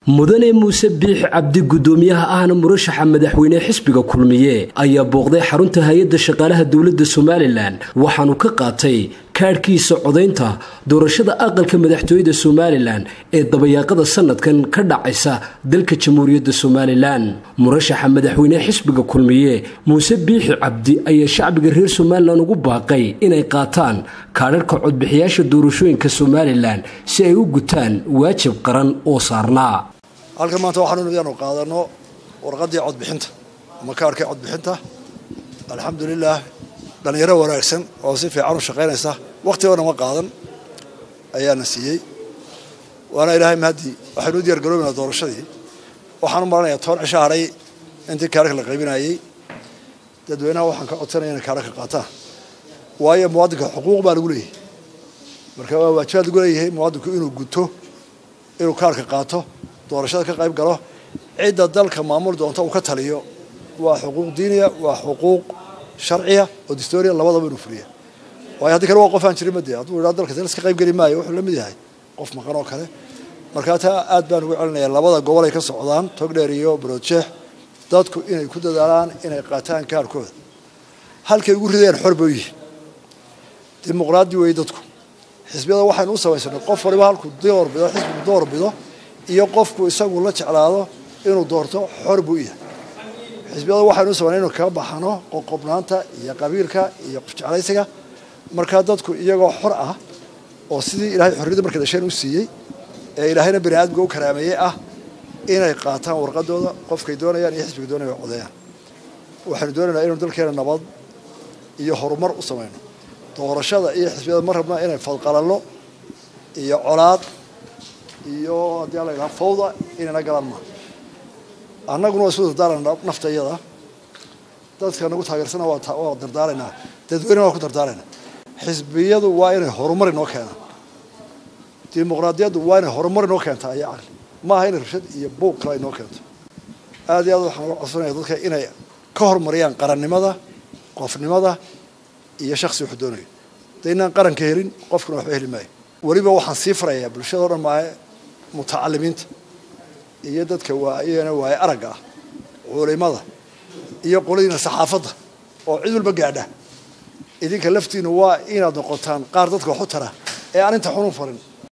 mudane muuse biix cabdi guddoomiyaha ahna murashaxa madaxweyne xisbiga kulmiye ayaa booqday xarunta hay-adda shaqaalaha dowladda somalilan waxaanu ka qaatay kaadhkiisa codaynta doorashada aqalka madaxtooyada somalilan ee dabayaaqada sanadkan ka dhacaysa dalka jamhuuriyadda somalilan murashaxa madaxweyne xisbiga kulmiye muuse biixi cabdi ayaa shacbiga reer somalilan ugu baaqay inay qaataan kaadharhka codbixiyaasha doorashooyinka somalilan si ay u gutaan waajib qaran oo saarnaa halkan maanta waxaanu inaanu qaadano warqaddii codbixinta ama kaarhkii codbixinta alxamdulilah dhallinyaro wanaagsan oo si fiican u shaqaynaysa wakhtigana ma qaadan ayaana siiyey waana ilaahay mahadii waxaynu u diyaar garoobaynaa doorashadii waxaan u maranayaa toban cisho hadhay intii kaarhka la qaybinayey dadweynaha waxaan ka codsanaya inay kaarhka qaataan waayo muwaadinka xuquuq baa lagu leeyahay marka waa waajibaad lagu leeyahay muwaadinku inuu guto inuu kaarhka qaato doorashada ka qayb galo cidda dalka maamul doonta uu ka taliyo waa xuquuq diiniya waa xuquuq sharciya oo distoria labadaba inuu fuliya waayo haddii kale waa qof aan jirin made hadduu idhaa dalka dal iska qayb geli maayo wuxuu la mid yahay qof maqan oo kale markaa taa aad baan ugu celinaya labada gobol ay ka socdaan togdheer iyo baroodjeex dadku inay ku dadaalaan inay qaataan kaarkooda halkay ugu ridayaan xor bay u yihiin dimuqraadi weeye dadku xisbiyada waxaynu u samaysanay qof waliba halkuu doorbido xisbigu doorbido iyo qofku isagu la jeclaado inuu doorto xor buu yahay xisbiyada waxaynu samayna inu kaga baxano qoqobnaanta iyo qabiilka iyo qofjeclaysiga markaa dadku iyagoo xor ah oo sidii ilahay xorriyadda markay dhasheen u siiyey ee ilaahayna bani aadmiga u karaameeyey ah inay qaataan warqadooda qofkay doonayaan iyo xisbiga doonaya codeeyaan waxaynu doonaynaa inaynu dalkeena nabad iyo horumar u samayno doorashada iyo xisbiyada ma rabna inay fadqalallo iyo colaad iyo haddii ala yidhaha fawda inayna galaan maa annaguna waa isu dardaarana nafta iyada dadka nagu taageersana waa dardaaraynaa dadweynena waa ku dardaaraynaa xisbiyadu waa inay horumar inoo keenaan dimuqraadiyaddu waa inay horumar inoo keentaa iyo caqli maaha inay rabshad iyo buuq kale inoo keento aad iyo aad waxaan uga codsanaya dadka inay ka horumariyaan qarannimada qofnimada iyo shaksi wuxuu doonayo de inaan qaranka helin qofkuna waxba heli maayo weliba waxaan sii farayaa bulshada o dhan maahe mutacalimiinta iyo dadka waayana waaye aragga ah culimada iyo qoladiina saxaafadda oo cid walba gaadha idinka laftiinu waa inaad noqotaan qaar dadka waxu tara ee aan inta xunun farin